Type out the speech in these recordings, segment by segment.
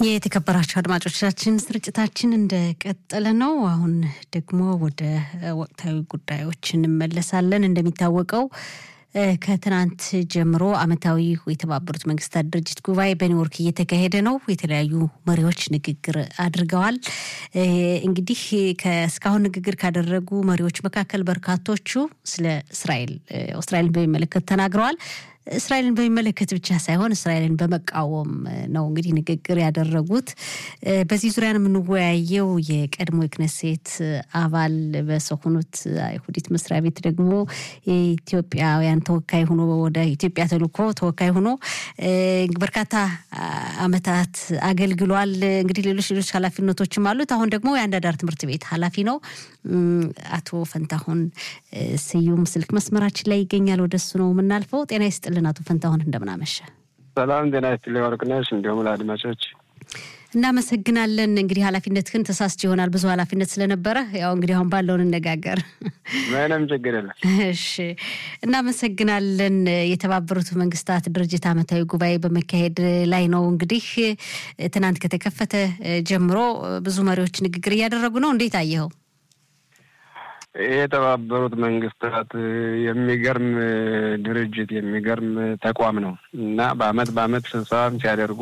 የተከበራቸው አድማጮቻችን ስርጭታችን እንደቀጠለ ነው። አሁን ደግሞ ወደ ወቅታዊ ጉዳዮች እንመለሳለን። እንደሚታወቀው ከትናንት ጀምሮ ዓመታዊ የተባበሩት መንግስታት ድርጅት ጉባኤ በኒውዮርክ እየተካሄደ ነው። የተለያዩ መሪዎች ንግግር አድርገዋል። እንግዲህ እስካሁን ንግግር ካደረጉ መሪዎች መካከል በርካቶቹ ስለ እስራኤል እስራኤልን በሚመለከት ተናግረዋል። እስራኤልን በሚመለከት ብቻ ሳይሆን እስራኤልን በመቃወም ነው እንግዲህ ንግግር ያደረጉት። በዚህ ዙሪያ ነው የምንወያየው። የቀድሞ የክነሴት አባል በሰሆኑት አይሁዲት መስሪያ ቤት ደግሞ የኢትዮጵያውያን ተወካይ ሆኖ ወደ ኢትዮጵያ ተልኮ ተወካይ ሆኖ በርካታ አመታት አገልግሏል። እንግዲህ ሌሎች ሌሎች ኃላፊነቶችም አሉት። አሁን ደግሞ የአንዳዳር ትምህርት ቤት ኃላፊ ነው። አቶ ፈንታሁን ስዩም ስልክ መስመራችን ላይ ይገኛል። ወደሱ ነው የምናልፈው። ጤና ይስጥልን አቶ ፈንታሁን እንደምናመሸ። ሰላም ጤና ይስጥልኝ ወርቅነሽ፣ እንዲሁም ለአድማጮች እናመሰግናለን። እንግዲህ ኃላፊነትህን ተሳስቼ ይሆናል ብዙ ኃላፊነት ስለነበረ ያው እንግዲህ አሁን ባለውን እነጋገር። ምንም ችግር የለም። እሺ እናመሰግናለን። የተባበሩት መንግስታት ድርጅት ዓመታዊ ጉባኤ በመካሄድ ላይ ነው። እንግዲህ ትናንት ከተከፈተ ጀምሮ ብዙ መሪዎች ንግግር እያደረጉ ነው። እንዴት አየኸው? የተባበሩት መንግስታት የሚገርም ድርጅት የሚገርም ተቋም ነው እና በአመት በአመት ስብሰባም ሲያደርጉ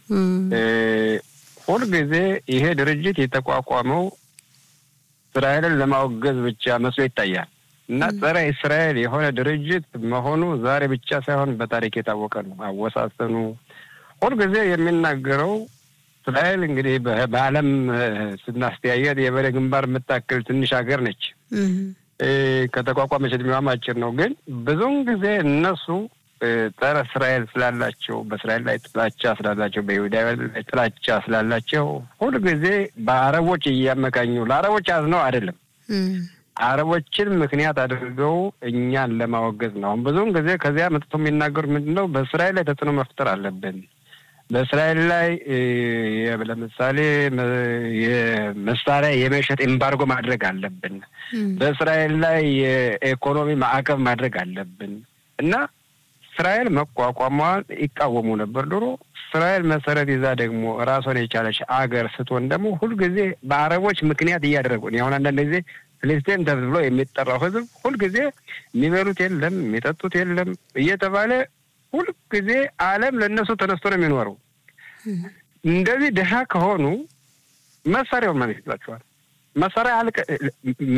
ሁልጊዜ ይሄ ድርጅት የተቋቋመው እስራኤልን ለማወገዝ ብቻ መስሎ ይታያል እና ጸረ እስራኤል የሆነ ድርጅት መሆኑ ዛሬ ብቻ ሳይሆን በታሪክ የታወቀ ነው። አወሳሰኑ ሁልጊዜ የሚናገረው እስራኤል እንግዲህ በዓለም ስናስተያየት የበሬ ግንባር የምታክል ትንሽ ሀገር ነች። ከተቋቋመች እድሜዋም አጭር ነው። ግን ብዙውን ጊዜ እነሱ ጸረ እስራኤል ስላላቸው፣ በእስራኤል ላይ ጥላቻ ስላላቸው፣ በይሁዳውያን ላይ ጥላቻ ስላላቸው ሁልጊዜ በአረቦች እያመካኙ ለአረቦች አዝነው አይደለም አረቦችን ምክንያት አድርገው እኛን ለማወገዝ ነው። አሁን ብዙውን ጊዜ ከዚያ መጥቶ የሚናገሩት ምንድን ነው? በእስራኤል ላይ ተጽዕኖ መፍጠር አለብን በእስራኤል ላይ ለምሳሌ የመሳሪያ የመሸጥ ኤምባርጎ ማድረግ አለብን። በእስራኤል ላይ የኢኮኖሚ ማዕቀብ ማድረግ አለብን እና እስራኤል መቋቋሟን ይቃወሙ ነበር ድሮ። እስራኤል መሰረት ይዛ ደግሞ ራሷን የቻለች አገር ስትሆን ደግሞ ሁልጊዜ በአረቦች ምክንያት እያደረጉ አሁን አንዳንድ ጊዜ ፍልስጤም ተብሎ የሚጠራው ሕዝብ ሁልጊዜ የሚበሉት የለም የሚጠጡት የለም እየተባለ ሁልጊዜ ዓለም ለእነሱ ተነስቶ ነው የሚኖረው። እንደዚህ ድሀ ከሆኑ መሳሪያውን ማን ይሰጣቸዋል? መሳሪያ